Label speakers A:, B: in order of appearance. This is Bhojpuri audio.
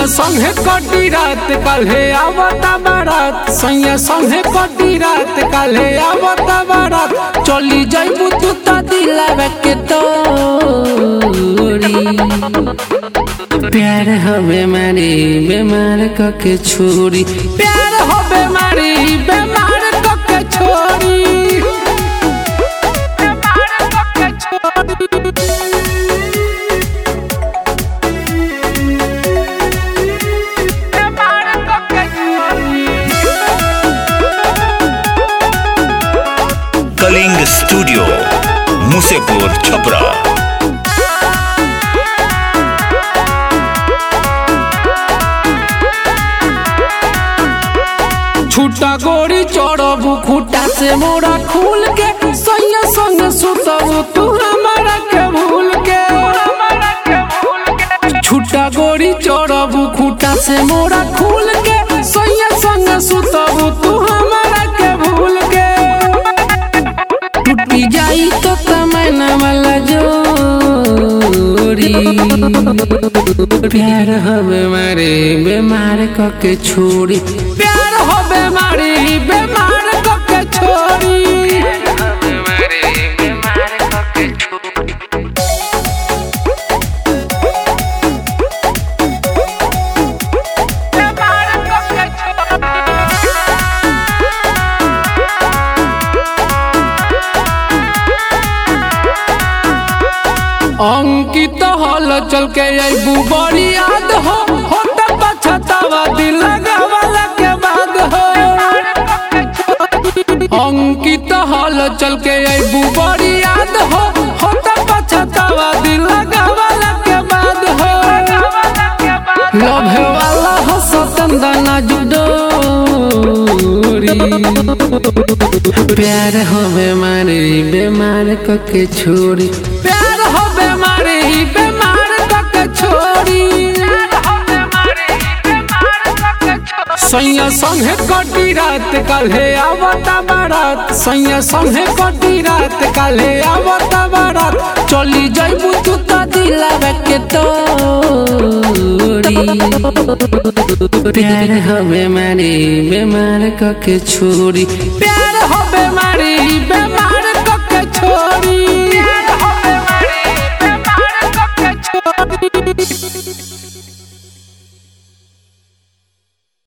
A: संगे कटी रात काल्हे आवता बारात सैया संगे कटी रात काल्हे आवता बारात चली जाइबू तू त दिलावे के तोरी प्यार हो बेमारी बेमार कके छोरी प्यार हो बेमारी बेमार कके छोरी बेमार कके छोरी बेमार कके छोरी
B: कलिंग स्टूडियो मुसेपुर छपरा
A: छूटा गोरी चढ़बू खूटा से मोरा खुल के सैया संग सुतबू तू हमारा के भूल के छूटा गोरी चढ़बू खूटा से मोरा खुल के सैया संग सुतबू तू हमारा के भूल के टूटी जाई तो तमन्ना वाला जोड़ी प्यार हो बेमारी बेमार कके छोड़ी प्यार हो बेमारी बेमार कके छोड़ी बेमार कके अंकित हल चल के अबू बड़ी याद हो होट पछतावा दिल लगावला के बाद हो अंकित हल चल के अबू बड़ी याद हो होट पछतावा दिल लगावला के बाद हो लभे वाला हो सतंदना जुडोरी प्यार हो बेमारी बेमार कके छोड़ी प्यार हो बेमारी बेमार कके छोड़ी सैया संगे कटी रात काल्हे आवता बारात सैया संगे कटी रात काल्हे आवता बारात चली जाइबू तू त दिलावे के तोरी प्यार हो बेमारी बेमार कके छोड़ी प्यार हो बेमारी